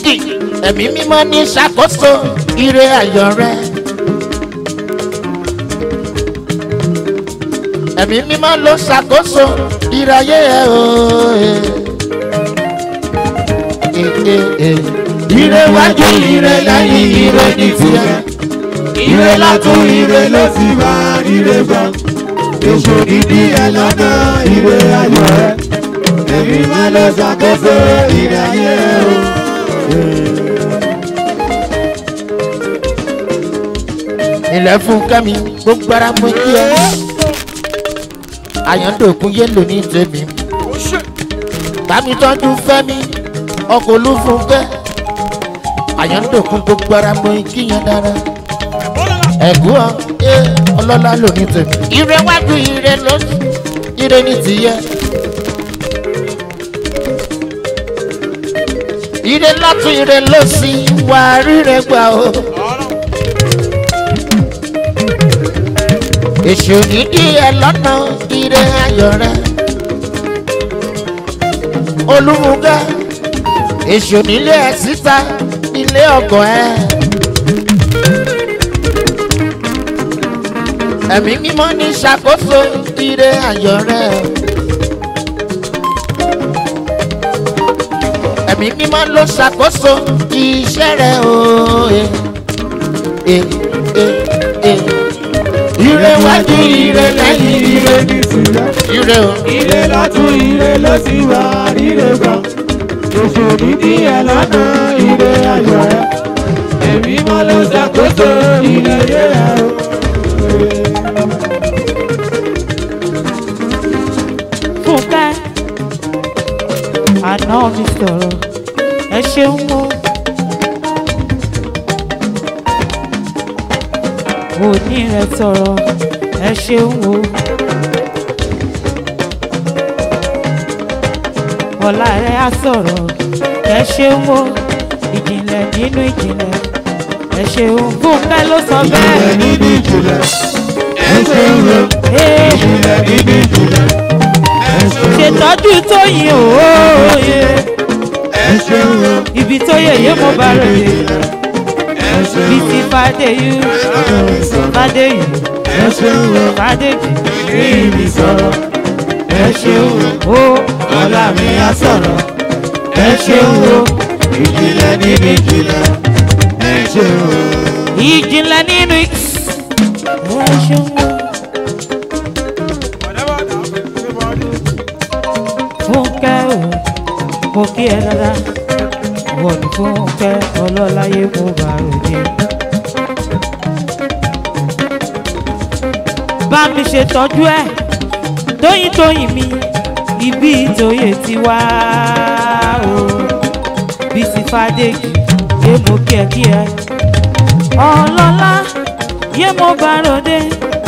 ẹ̀mí mímọ́ ní ṣàkóso ire ayọ̀ rẹ. ẹ̀mí mímọ́ ló ṣàkóso ire ayé ẹ o. ire wájú ire lẹ́yìn ire ní tiẹ̀. ire látún ire ló sì wá ire gbọ́ èso dídí ẹ lọ́nà ire ayọ̀ rẹ èmi máa lọ ṣàkóso ire ayé o. ilẹ̀ fún kẹ́mi gbogbo ara mo kí ẹ. àyàndòkun yé lò ní tèmi. bámi tọ́jú fẹ́mi ọkọ̀ olúfúnkẹ́. àyàndòkun gbogbo ara mo kí yẹn dára. ẹ̀gún ọ ẹ ọlọ́lá lò ní tèmi. ire wájú ire ló ire ní tìyẹ. ire lọ́tún ire ló sì wà ríre gbà o. èsì òdìdí ẹ lọ́nà ire ayọ̀ rẹ. olúmúgá èsì onílé ẹ síta ilé ọgọ ẹ. ẹ̀mí mímọ́ ní ṣàkóso ire ayọ̀ rẹ. ẹ̀mí mímọ́ ló ṣàkóso iṣẹ́ rẹ o. Eh, eh, eh, eh ire wájú ire lẹ́yìn ire ní sílẹ̀ ire o. ire látún ire ló sì wá ire gbọ́ èso dídí ẹ lọ́nà ire ayọ̀ rẹ èmi máa lọ ṣàkóso ire ayé rẹ o. fúnkẹ́ àná mi sọ̀rọ̀ ẹ ṣeun o. òní rẹ sọ̀rọ̀ ẹ ṣeun o. ọ̀la rẹ á sọ̀rọ̀ ẹ ṣeun o. ìjìnlẹ̀ nínú ìjìnlẹ̀ ẹ ṣeun fúnkẹ́ ló sọ ìjìnlẹ̀ bẹ́ẹ̀. níbi ìjìnlẹ̀ ẹ ṣe ń lo Ee, ìjìnlẹ̀ níbi ìjìnlẹ̀ ẹ ṣe ń lo ṣètọ́jú tóyìn òòyè ẹ ṣe ń lo ibi tó yẹ̀yẹ́ mo bá rẹ̀ dé. ẹ ṣe ń bí lo ti fàdé yú fàdé yú ẹ ṣe ń lo fàdé jù rí mi sọ̀rọ̀ ẹ ṣe ń lo ó ọ̀la mi á sọ̀rọ̀ ẹ ṣe ń lo ìjìnlẹ̀ níbi ìjìnlẹ̀ ẹ ṣe ń lo. ìjìnlẹ̀ nínú ẹ ṣeun fúnkẹ́ o mo kí ẹ dáadáa wọ́n ní fúnkẹ́ ọlọ́láyé mo bá ròde. bá mi ṣètọ́jú ẹ̀ tóyìn tóyìn mi ibi ìtòyè ti wá o bísí fàdéjì yé mo kí ẹ kí ẹ ọlọ́lá yé mo bá ròde.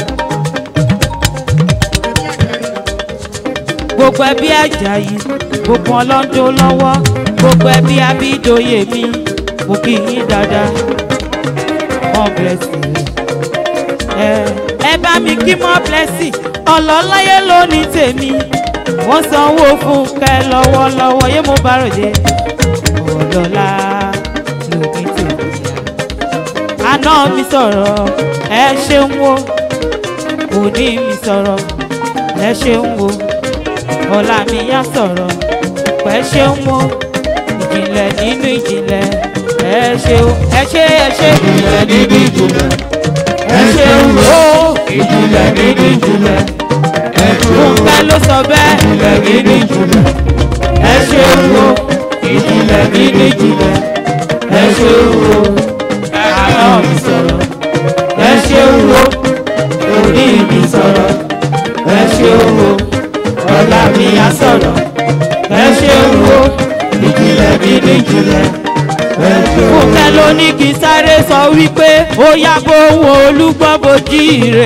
gbogbo ẹbí ajayi gbogbo ọlọ́dún lọ́wọ́ gbogbo ẹbí abídòye mi mo kí yín dáadáa more blessing ẹ ẹ bá mi kí more blessing ọlọ́láyé lónìí tèmi wọ́n sanwó fún kẹ lọ́wọ́lọ́wọ́ yé mo bá ròde ọlọ́lá lónìí tèmi àná mi sọ̀rọ̀ ẹ ṣeun wo òní mi sọ̀rọ̀ ẹ ṣeun wo ọ̀la mi yá sọ̀rọ̀ pẹ́ ṣeun wo ìjìnlẹ̀ nínú ìjìnlẹ̀ ẹ ṣeun ẹ ṣe ẹ ṣe ìjìnlẹ̀ níbi ìjìnlẹ̀ ẹ ṣeun wo ìjìnlẹ̀ níbi ìjìnlẹ̀ ẹ ṣe ń lo fúnkẹ́ ló sọ bẹ́ẹ̀ ìjìnlẹ̀ níbi ìjìnlẹ̀ ẹ ṣeun wo ìjìnlẹ̀ níbi ìjìnlẹ̀ ẹ ṣe ń lo àná mi sọ̀rọ̀ ẹ ṣe ń lo orí mi sọ̀rọ̀ ẹ ṣe ń lo ọ̀la mi á sọ̀rọ̀ ẹ ṣe ń lo ìjìnlẹ̀ níbi ìjìnlẹ̀ ẹ ṣe ń lo. fúnkẹ́ ló ní kí sáré sọ wípé ó yá bóun olúgbọ́n bojí ire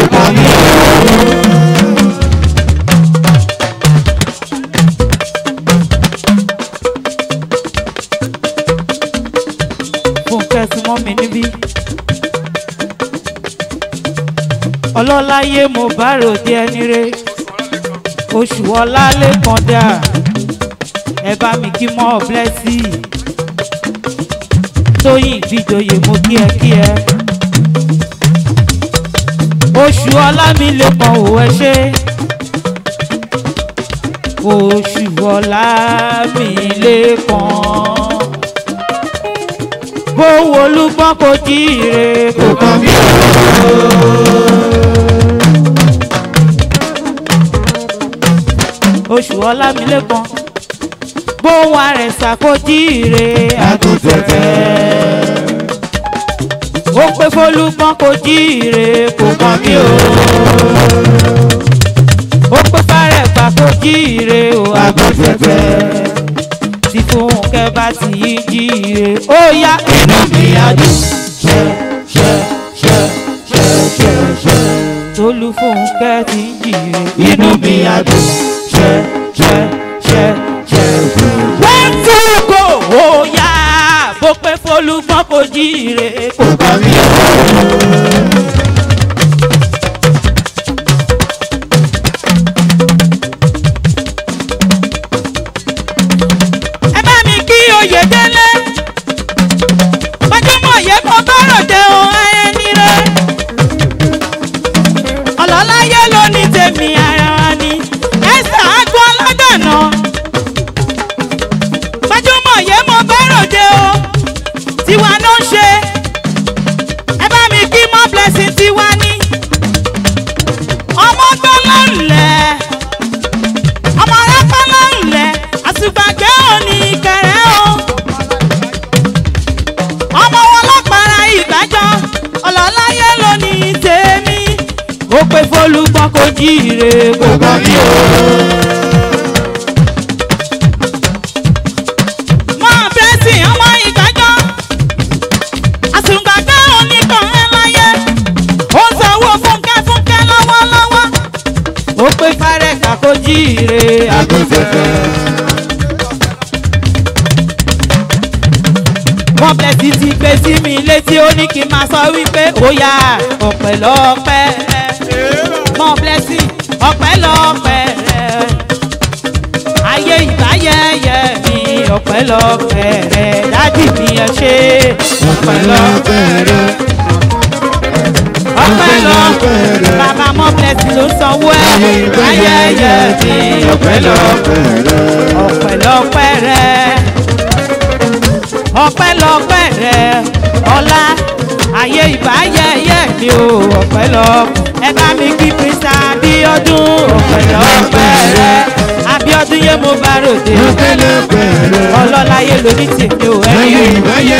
fúnkẹ́ súnmọ́ mi níbí. ọlọ́láyé mo bá ròde ẹni re oṣù ọlá lẹ́kan dà ẹ bá mi kí mọ́ blẹ́sì tóyìn ìfìjòyè mo kí ẹ kí ẹ. oṣù ọlámilẹ́kan ò ẹ ṣe. oṣù ọlámilẹ́kan. bówó olúgbọ́n kò jíire kò kàn mí oṣù ọlámilẹ́kan bóun àrẹ̀sà kò jíire àgùntẹ̀tẹ̀. ó pé fólúgbọ́n kò jíire kò kàn mí o. ó pé fárẹ̀gbà kò jíire o àgùntẹ̀tẹ̀. tí fúnkẹ́ bá ti yí jíire ó yá inú mi á dùn ṣẹ́ ṣẹ́ ṣẹ́ ṣẹ́ ṣẹ́ ṣẹ́. tolú fúnkẹ́ ti ń jíire inú mi á dùn ṣẹ́ ṣẹ́ ṣẹ́ ṣẹ́ ṣẹ́. one two go ó yá bó pé fólúgbọ́n kò jíire kò kàn mí o. ẹ bá mi kí oyè délé gbajúmọ̀ yẹ kó bọ́rọ̀ dé o ẹni rẹ ọlọ́láyé ló ní tèmi ara wa ni ẹsẹ̀ àgọ́ ọlọ́dọ̀nà gbajúmọ̀ yẹ mo bọ́rọ̀ dé o tiwa ló ń ṣe ẹ bá mi kí mọ́ blessing tiwa ní ọmọ gbọ́ ló ń lẹ̀ ọmọ rápá ló ń lẹ̀ àtùgbàgbé òní kẹrẹ o ọmọ wọn lọ́pàá ìgbàjọ ọlọ́láyé ló ní tèmi ó pé fólúgbọ́n kò jíire kò gbọ́n mi o. mọ bẹ́sì ọmọ ìgbàjọ àtùgbàgbé òní kan ẹ láyé ó ń sanwó fúnkẹ́ fúnkẹ́ lọ́wọ́lọ́wọ́ ó pé fárẹ̀ kàkó jíire àgùntẹ̀fẹ̀. wọ́n bẹ̀ sí ti gbé sí mi létí ó ní kí n máa sọ wípé ó yá ọ̀pẹ̀lọpẹ̀ mọ blẹ́sì ọ̀pẹ̀lọpẹ̀ ayé ìbáyẹyẹ mi ọ̀pẹ̀lọpẹ̀ rẹ dádì mi ẹ ṣe ọ̀pẹ̀lọpẹ̀ rẹ ọ̀pẹ̀lọpẹ̀ bàbá mọ blẹ́sì ló sanwó ẹ ayẹyẹ mi ọ̀pẹ̀lọpẹ̀ ọ̀pẹ̀lọpẹ̀ rẹ ọpẹ́lọpẹ́ rẹ ọlá ayé ìbáyẹyẹ mi ò ọpẹ́lọpẹ́ ẹ bá mi kí prince abiodun ọpẹ́lọpẹ́ rẹ abiodun yé mo bá ròde ọlọ́láyé lóní tèmi ò ẹ̀yìn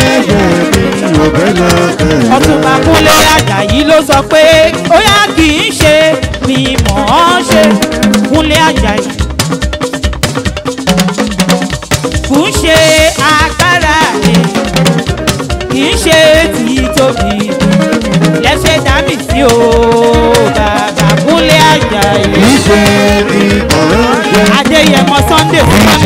ọtúnba kúnlé àjàyí ló sọ pé ó yá kì í ṣe ni mọ̀ ọ́n ṣe kúnlé àjàyí kò ń ṣe agbára mi kì í ṣe tí tóbi lẹ́sẹ̀ dámì sí o bàbá kúnlé àjàyí adéyẹmọ sunday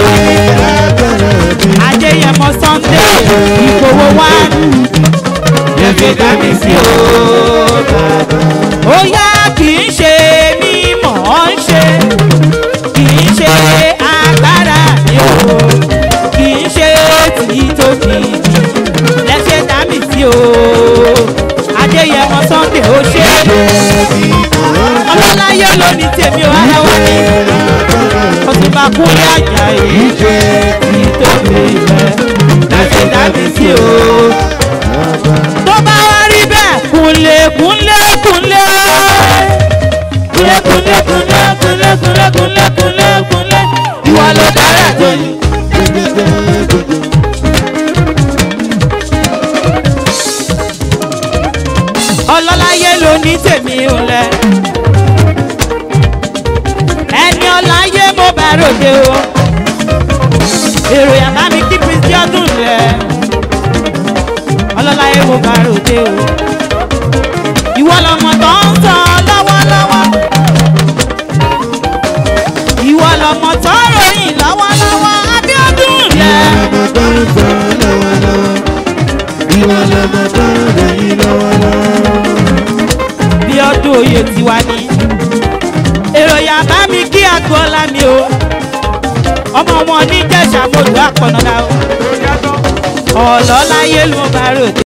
adéyẹmọ sunday ìgbòho wá lẹ́sẹ̀ dámì sí o bàbá ó yá kì í ṣe mímọ̀ ọ́n ṣe kì í ṣe agbára mi o kì í ṣe tí tóbi lẹ́sẹ̀ dámì sí o adéyẹmọ sunday ó ṣe ọlọ́láyé ló ní tèmi ò ara wá ní ọtúnba kúnlé àjàyí tí tóbi rẹ lẹ́sẹ̀ dámì sí o tó bá wá rí bẹ́ẹ̀ kúnlé kúnlé kúnlé kúnlé kúnlé kúnlé kúnlé kúnlé kúnlé kúnlé kúnlé ìwà ló dára tó yìí. ọlọ́láyé ló ní tèmi ò lẹ. ẹni ọláyé mo bá ròde o. èrò yàrá mi kí kristi ọdún lẹ. ọlọ́láyé mo bá ròde o. ìwọ lọmọ tó ń sọ lọ́wọ́lọ́wọ́. ìwọ lọmọ tó ń ròyìn lọ́wọ́lọ́wọ́ abiodun lẹ. bí ọdún oyè tiwa ni èrò yàrá mi kí agboola mi o ọmọ wọn ní jẹ̀ṣà mọ́tò àpọ̀nàdà o ọ̀lọ́ láyé ló bá ròde.